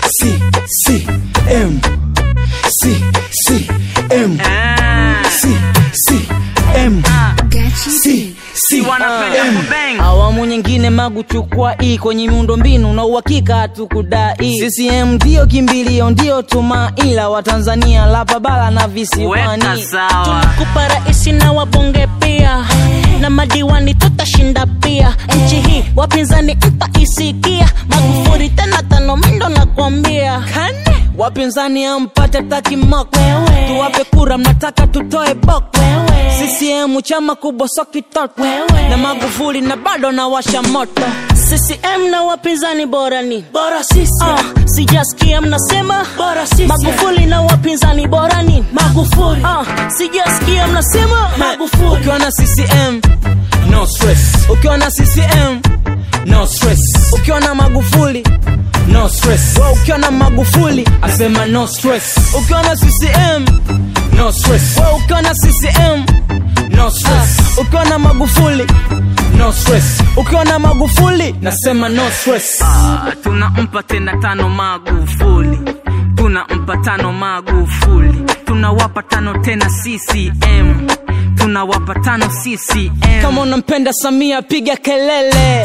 C C M C C M C C M C C M awamu nyingine magu chukua hii kwenye miundo mbinu na uhakika hatukudai CCM ndio kimbilio ndio tumaila wa Tanzania la babala na visiwani tunakupa raisi na wabunge pia na madiwani tutashinda pia nchi hii wapinzani mtaisikia magufuri tena tano mindo nakwambia wapinzani ampate takimok tuwape kura mnataka tutoe bok CCM chama kubwa sokitot na Magufuli na bado na washa moto CCM na wapinzani bora ni bora sisi uh, sijasikia mnasema bora sisi Magufuli na wapinzani bora ni Magufuli uh, sijasikia mnasema Magufuli ukiwa na CCM no stress ukiwa na CCM no stress ukiwa na Magufuli no stress Wewe ukiwa na Magufuli asema no stress ukiwa na CCM no stress Wewe ukiwa na CCM no stress ukiwa na Magufuli no stress ukiwa na Magufuli nasema no stress Ah, tunampa tena tano Magufuli, tunampa tano Magufuli, tunawapa tano tena CCM, tunawapa tano CCM. kama unampenda Samia piga kelele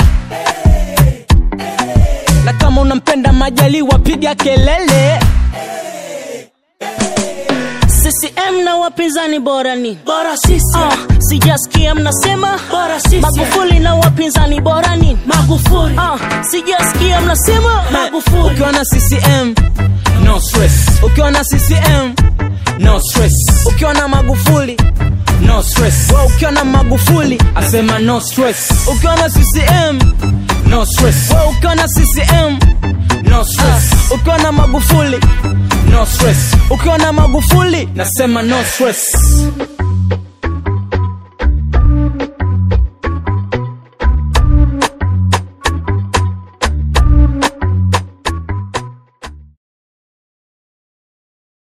na kama unampenda Majaliwa piga kelele CCM na wapinzani bora ni bora sisi uh, sijasikia mnasema bora sisi Magufuli na wapinzani bora ni Magufuli uh, sijasikia mnasema Magufuli ukiwa na CCM no stress ukiwa na CCM no stress ukiwa na Magufuli no stress Wewe ukiwa na Magufuli asema no stress ukiwa na CCM no stress Wewe ukiwa na CCM no stress ukiwa na Magufuli no stress ukiwa na Magufuli nasema no stress